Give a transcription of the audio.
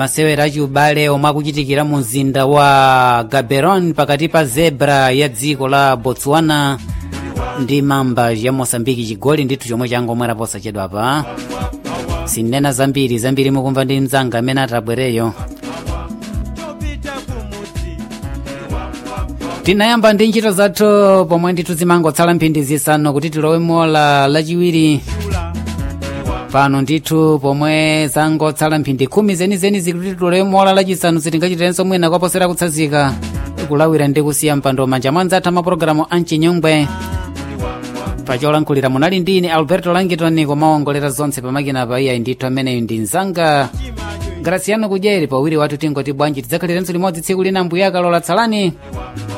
masewera achiubale omwe akuchitikira mu mzinda wa gaborone pakati pa zebra ya dziko la botswana ndi mamba ya mosambiki chigoli ndithu chomwe changomwera posachedwa pa sinena zambiri zambiri mukumva ndi mzanga amene atabwereyo tinayamba ndi ntchito zathu pomwe ndithu zimangotsala mphindi zisanu kuti tilowe mola lachiwiri pano ndithu pomwe zangotsala mphindi khumi zenizeni zikuti tilowe mola lachisanu sitingachitirenso mwina kwaposera kutsazika kulawira ndi kusiya mpando manja mwanza atha mapulogalamu amchinyongwe pacholankhulira munali ndine alberto langitoni komawongolera zonse pamakina pa iyayi ndithu ameneyu ndi mzanga graciano kudyeri pawiri wathu tingoti bwanji tidzakhalirenso limodzi tsiku lina mbuya akalola tsalani